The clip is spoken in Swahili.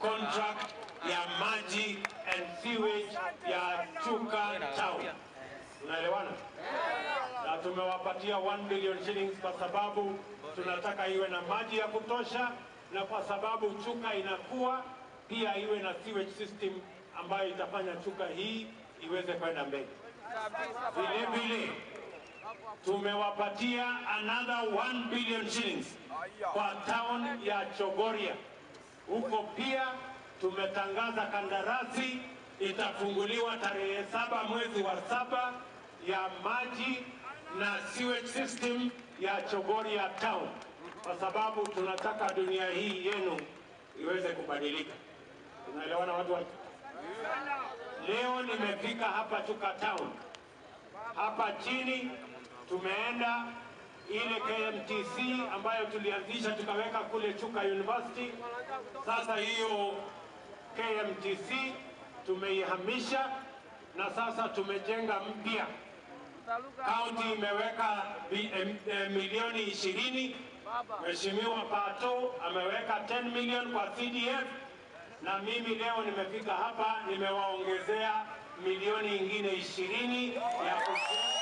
contract ya maji and sewage ya Chuka Town. Unaelewana? Na tumewapatia 1 billion shillings kwa sababu tunataka iwe na maji ya kutosha, na kwa sababu Chuka inakuwa pia iwe na sewage system ambayo itafanya Chuka hii iweze kwenda mbele. Vile vile tumewapatia another 1 billion shillings kwa town ya Chogoria. Huko pia tumetangaza kandarasi itafunguliwa tarehe saba mwezi wa saba ya maji na sewage system ya Chogoria town, kwa sababu tunataka dunia hii yenu iweze kubadilika. Tunaelewana watu wa Leo nimefika hapa Chuka town hapa chini tumeenda ile KMTC ambayo tulianzisha tukaweka kule Chuka University. Sasa hiyo KMTC tumeihamisha na sasa tumejenga mpya. Kaunti imeweka bi- em- eh, milioni ishirini. Mheshimiwa Pato ameweka 10 million kwa CDF na mimi leo nimefika hapa nimewaongezea milioni ingine ishirini ya kujenga